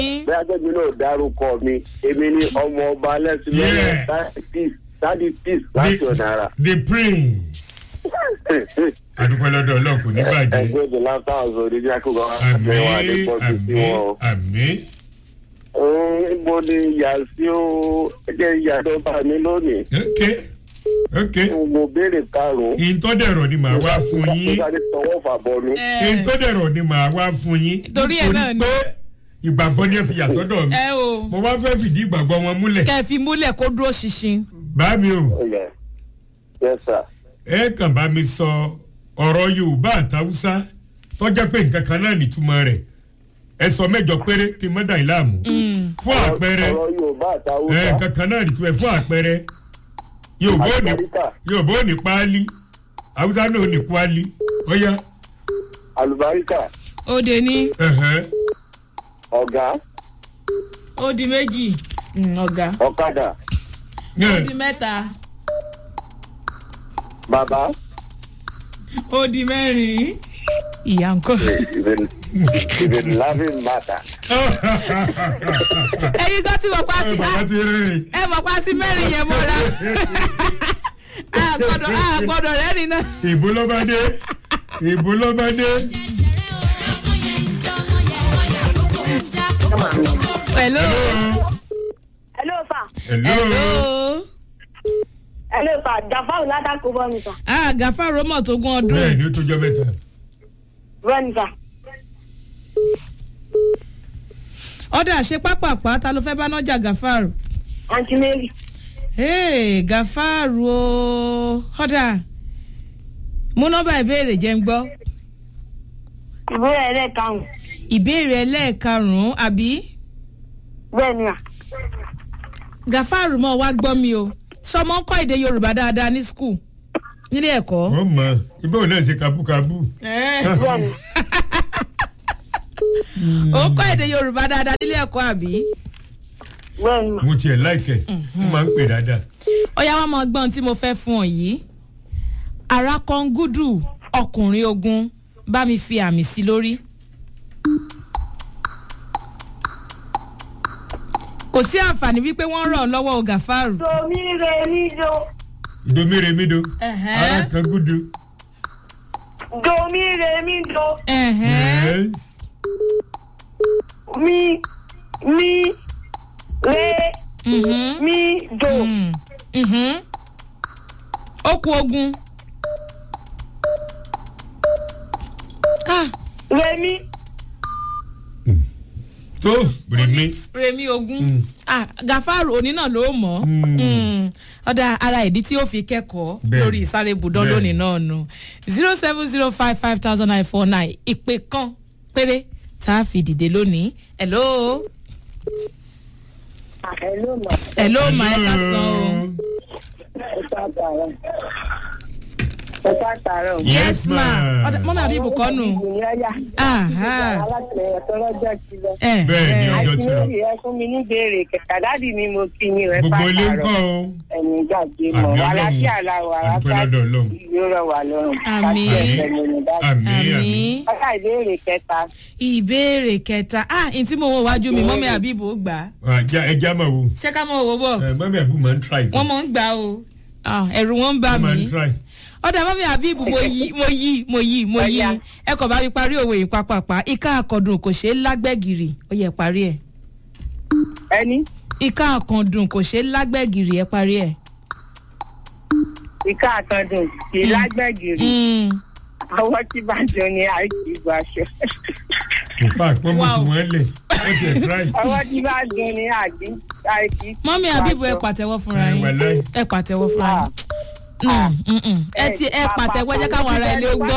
bí agbẹ́mi náà dárúkọ mi èmi ni ọmọ ọba alẹ́sìn Yeah. lọ́wọ́ tádì peace láti ọ̀nà ara. the prince adúpẹ́ lọ́dọ̀ ọlọ́run kò ní bàjẹ́ ẹgbẹ́ the last house oníjà kó kọ́ àmì àbẹ̀wò àdépọ̀jù sí àmì wọn o. àmì ibo ni ìyá sí o ẹjẹ ìyá tó bá mi lónìí ok ok mo béèrè karùnún. ìtọ́dẹ̀rọ̀ ni màá wá fún mo yín sáré tọwọ́ fà bọ́nu. ìtọ́dẹ̀rọ̀ ni màá wá fún yín Torí ẹ̀ náà ni. pé ìgbàgbọ́ ni ẹ fi yà sọ́dọ̀ mi ẹ o mo wá fẹ́ fìdí ìgbàgbọ́ wọn múlẹ̀ kẹ́ ẹ fi múlẹ̀ kó dúró ṣinṣin. bá mi o Yes. yes sir. ẹ kàn bá mi sọ ọ̀rọ̀ yorùbá àtàwùsá tọ́jà pé nǹkan kan náà nìtumọ̀ rẹ̀ ẹ sọ mẹ́jọ péré kí n má dà yín láàmú fún àpẹẹrẹ ọ̀rọ̀ yorùbá ẹ àtàwùsá nǹkan kan náà nìtumọ̀ ẹ̀ fún àpẹẹrẹ yorùbá ò ní àlùbáríkà yorùbá ò ní páálí haúsá náà ò ní páálí ọ̀yá àlùbáríkà ó de ní ẹ̀hẹ́, ọ̀gá ó di méjì Mm, ọ̀gá ọ̀kadà ó ẹ̀, di mẹ́ta bàbá ó di mẹ́rin ìyá nǹkan. ìbẹ̀ lábẹ́ màtà. ẹyin kan tí mo pa ẹ ti bàbá ti rìn ẹ mọ̀ pa ti mẹ́rin yẹn mọ́ra a gbọ́dọ̀ a gbọ́dọ̀ rẹ́rìn náà. ìbò ló bá dé ìbò ló bá dé hello hello sir hello hello hello sir jafaru látàkó bọ́ mi sir ah gàfárò mọ̀ tó gún ọdún. bẹ́ẹ̀ ni ó tó jọ mẹ́ta bọ́ mi sir ọ̀dà ṣe pápápá ta ló fẹ́ bá nájà gàfárò. aunty mary Hey, gàfárò o ọ̀dà mú nọ́mbà ìbéèrè jẹ́ ń gbọ́ ìbéèrè ẹlẹ́ẹ̀karùn-ún ìbéèrè ẹlẹ́ẹ̀karùn-ún àbí bẹ́ẹ̀ ni à gàfárò mọ̀ wá gbọ́ mi o sọmọ ń kọ́ èdè yorùbá dáadáa ní skul nílé ẹ̀kọ́. wọ́n mọ̀ ibà ò náà ṣe kabúkabú bẹ́ẹ̀ ni ó ń kọ́ èdè yorùbá dáadáa nílé ẹ̀kọ́ àbí. bẹ́ẹ̀ ni mà mo tiẹ̀ láìkẹ̀ mo máa ń pè dáadáa ọ̀yá wa máa gbọ́n tí mo fẹ́ fún ọ yìí arákọ̀ǹgùdù ọkùnrin ogun bá mi fi àmì sí lórí. kò sí àǹfààní wípé wọ́n ràn ọ́ lọ́wọ́ o gàfárù. domi re mi do ìdomíremido Ẹ̀hẹ́. ara kan gúdu domi re mi do Ẹ̀hẹ́n. Yes. mi mi re Mhm. mi do Mm. Mhm. ó kú ogun. Ah, re mi tó rèmi remi ogun Mm. ah gàfárù òní náà ló mọ̀ Mm. Mm. ọ̀dà ara ìdí tí ó fi kẹ́kọ̀ọ́ Bẹ́ẹ̀ni. lórí ìsáré ibùdó Bẹ́ẹ̀ni. lónìí náà nù zero seven zero five five thousand nine four nine ìpè kan péré tá a fi dìde lónìí hello hello ma hello ma ẹ ká san o ẹ ká tààrọ ẹ ká tààrọ yes ma ọ̀dà mọ́mí àbí ibùkọ́ nù ìyáyà Aha. alátìlẹyìn ẹ̀tọ́ lọ́jọ́ ti lọ. ẹ Bẹ́ẹ̀ ni ẹ. o. ọjọ́ àti ti lọ. lórí ẹ fún mi ní béèrè kẹta dáàdì mi mo kí ni ẹ gbogbo ilé ń pàtàkì kọ́ o ẹ̀mí gbàgbé mọ̀ Àmì wà Ọlọ́run. láfíà làwọ̀ Àdúpẹ́ àràfíà lọ́dọ̀ Ọlọ́run. yóò rọ̀ wà lọ́rùn. Àmì. Láti ẹsẹ̀ mi ní dáàdì. àmì àmì àmì ọ̀gá ìbéèrè kẹta ìbéèrè kẹta ah n tí mo wọ wájú mi mọ́mí àbí ibò gbà á àjà ẹja máa wo ṣé ká mọ̀ wò bọ̀ ẹ mọ́mí àbú máa ń try wọ́n mọ̀ ń gbà o Ah, ẹ̀rù wọn ń bà wọ́n máa ń mí try ọ̀dà mọ́mí àbíbù mo yí mo yí mo yí mo yí Ọ̀yá. ẹ kò bá mi parí òwe yìí pápápá ìka àkàndùn kò ṣeé lágbẹ́gìrì ó yẹ parí ẹ̀ ẹni ìka àkàndùn kò ṣeé lágbẹ́gìrì ẹ parí ẹ̀. ìka àtọ̀dùn kì í lágbẹ̀gìrì Mm. ọwọ́ tí bá jọ ni àìsí ìgbà aṣọ in fact wọ́n mú Wow. tí wọ́n lẹ̀ wọ́n ti ẹ̀ try ọwọ́ tí bá jọ ni àìsí mọ́mí àbíbù ẹ pàtẹ́wọ́ fúnra ẹ yín wà láì ẹ pàtẹ́wọ́ fúnra yín Mm, mm, mm. ẹ ti ẹ pàtẹ́wọ́ jẹ́ káwọn ará ilé ó gbọ́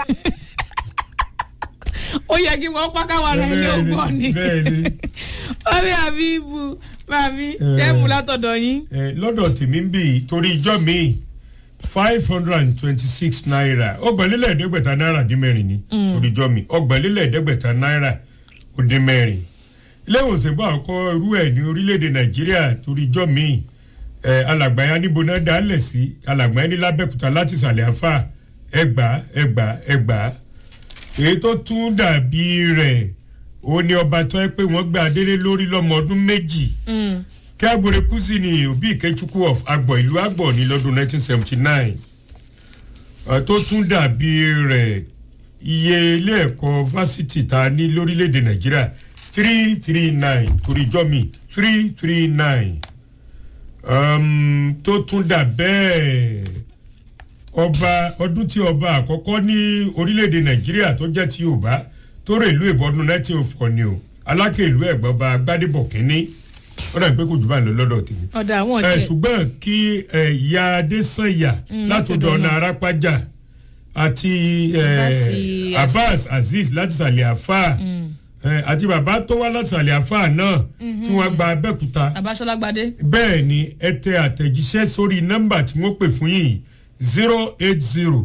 ó yẹ kí wọ́n pa káwọn ará ilé ó gbọ́ ni bẹ́ẹ̀ni mọ́mí àbíbù màmí ṣé mú látọ̀dọ̀ yín. ẹ lọ́dọ̀ tèmi ń bì í torí ijọ́ mi five hundred and twenty-six naira ọgbọ̀nlélẹ̀ ẹ̀ẹ́dẹ́gbẹ̀ta náírà dín mẹ́rin ni torí ijọ́ mi ọgbọ̀nlélẹ̀ ẹ̀ẹ́dẹ́gbẹ̀ta náírà ó dín mẹ́rin ilé ìwòsàn bá ọkọ irú ẹ̀ ní orílẹ̀-èdè nàìjíríà torí ijọ́ mi ẹ alàgbáyà níbo náà dálẹ̀ sí alàgbáyà ní lábẹ́kúta láti ìsàlẹ̀ àfà ẹgbàá ẹgbàá ẹgbàá èyí tó tún dàbí rẹ̀ òun ni ọba tó ẹ pé wọ́n gbé adélé lórí lọ́mọ ọdún méjì kí agbore kùsì ní òbí ìkẹ́chukwu of agbọ̀ ìlú agbọ̀ ní lọ́dún 1979 Ọ̀, tó tún dàbí rẹ̀ iye ilé ẹ̀kọ́ fásitì ta ní lórílẹ̀‐èdè nàìjíríà three three nine torí jọ́ mi three three nine tó tún dà bẹ́ẹ̀ ọba ọdún tí ọba àkọ́kọ́ ní orílẹ̀‐èdè nàìjíríà tó jẹ́ ti yorùbá tó rè ìlú ìbọdún nineteen oh four ni o alákè ìlú ẹ̀gbọ́n ọba gbadébọ̀ kínní ó dàbí pé kò jù bá ń lọ lọ́dọ̀ tèmi ọ̀dà àwọn ẹ ọ̀tí ṣùgbọ́n kí ẹ, ìyá adésànyà Mm, láti láti ọ̀dọ̀ ọ̀dọ̀ ọ̀nà náà. arápájà àti ẹ, Abbas abbas azeez láti sàlẹ̀ àfà ẹ, àti bàbá tó wá láti sàlẹ̀ àfà náà tí wọ́n gba abẹ́òkúta abáṣọlágbádé bẹ́ẹ̀ ni ẹ tẹ àtẹ̀jíṣẹ́ sórí nọ́mbà tí wọ́n pè fún yìí zero eight zero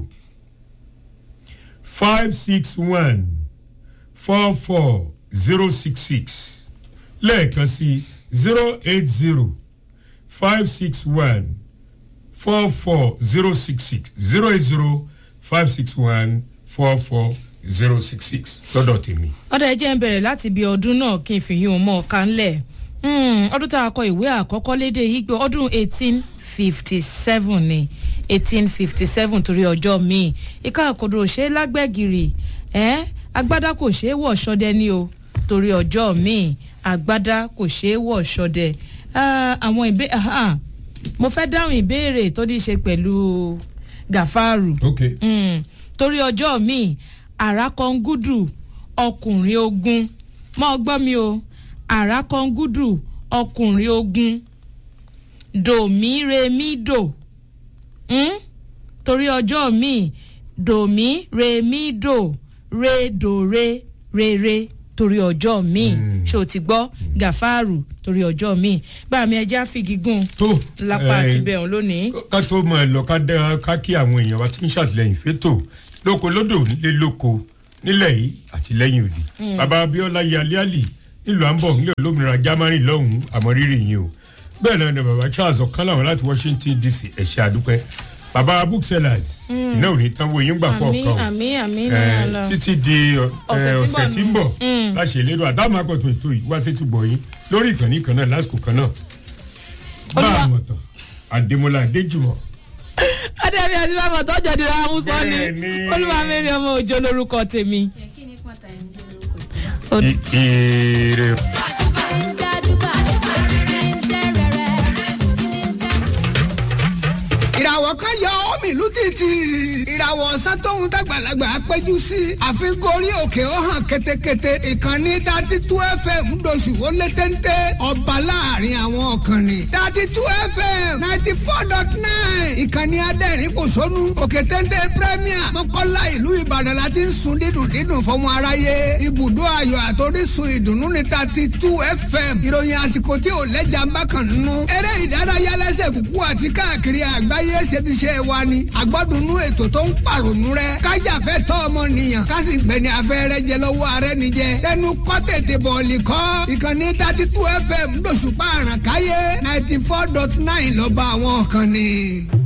five six one four four zero six six lẹ́ẹ̀kan sí zero eight zero five six one four four zero six six zero eight zero five six one four four zero six six lọ́dọ̀ tèmi. ọ̀dà ẹ̀jẹ̀ ń bẹ̀rẹ̀ láti bí ọdún náà kí n fi yín òun mọ́ ọ̀ka ńlẹ̀ ọdún tá a kọ ìwé àkọ́kọ́ lédè Ìgbò ọdún eighteen fifty seven ni eighteen fifty seven torí ọjọ́ míì ìka àkọ́dọ̀ ṣe é lágbẹ́gìrì ẹ́ agbádá kò ṣeé wọ̀ ṣọdẹ ni o torí ọjọ́ míì agbádá kò ṣeé wọ̀ ṣọdẹ Ah, àwọn ìbé ah, mo fẹ́ dáhùn ìbéèrè tó ní í ṣe pẹ̀lú gàfárù ok mm, torí ọjọ́ mi àràkọ́ngúdù ọkùnrin ogun mọ́ gbọ́ mi o àràkọ́ngúdù ọkùnrin ogun dòmí remi dò mm? torí ọjọ́ mi dòmí remi dò re dòre rere torí ọjọ́ mi Mm. ṣé o ti gbọ́ gàfárù torí ọjọ́ mi bá mi ẹja fìgígùn tó lápá ẹ, àti bẹ̀rùn lónìí. ká tó mọ ẹ lọ ká dẹ ká kí àwọn èèyàn wa tí ń ṣàtìlẹyìn fétò lóko lódò nílé lóko nílẹ̀ yìí àti lẹ́yìn òdì bàbá abiola yaliali nílùú àmbọ̀ nílẹ̀ olómìnira germany lọ́hùn-ún àmọ́ rírì yín o bẹ́ẹ̀ náà ni bàbá charles ọ̀kan làwọn láti washington dc ẹ̀ṣẹ̀ àdúpẹ́ bàbá booksellers iná ò ní tán wo yín gbà àmì kọ̀ọ̀kan o àmì àmì ẹ, náà lọ. títí di ẹ, Ọ̀sẹ̀ tí ń ọ̀sẹ̀ bọ̀ tí ń bọ̀ Mm. láṣẹ ìlédò àtàwọn akọ̀tún ètò yìí wá sí ti bọ̀ yín lórí ìkànnì kan náà lásìkò kan náà bá Olúwa- a mọ̀ tán àdèmọ́lá adéjùmọ̀ adébí àti bàbá tọjọ di ra mú sọ ni Bẹ́ẹ̀ni. olúwa mẹ́rin ọmọ òjò lórúkọ tèmi. kí ni pọ́ńtà ẹ̀ ń jẹ́ lórúkọ ìpínlẹ̀. I- ire ìràwọ̀ kan yọ omi ìlú títì ìràwọ̀ ọ̀sán tóun dàgbàlagbà péjú sí àfikún orí òkè ó hàn ketekete ìkànnì dati tú fm ńdọ̀sù ó lé téńté ọba láàrin àwọn ọ̀kànnì dati tú fm ninety four dot nine ìkànnì adẹ́rìn kò sónú òkè téńté premier mọ́kànlá ìlú ìbàdàn la ti ń sun dídùn dídùn fọmọ aráyé ibùdó ayọ̀ àtòrísun ìdùnnú ní dati tú fm ìròyìn àsìkò tí ò lẹ́jà ń bá kàn nínú eré ìdárayá lẹ́sẹ̀ kúkú àti káàkiri àgbáyé ṣebiṣẹ́ wa ni àgbọ́dúnú ètò tó ń pàrònú rẹ kájàfẹ́ tọ́ ọmọnìyàn kásì gbẹ̀ni afẹ́rẹ́ jẹ lọ́wọ́ ààrẹ nìjẹ tẹnu kọ́ tètè bọ̀ọ̀lì kọ́ ìkànnì thirty two fm lóṣùpá àràkáyé ninety four dot nine lọ́ba àwọn kan ni.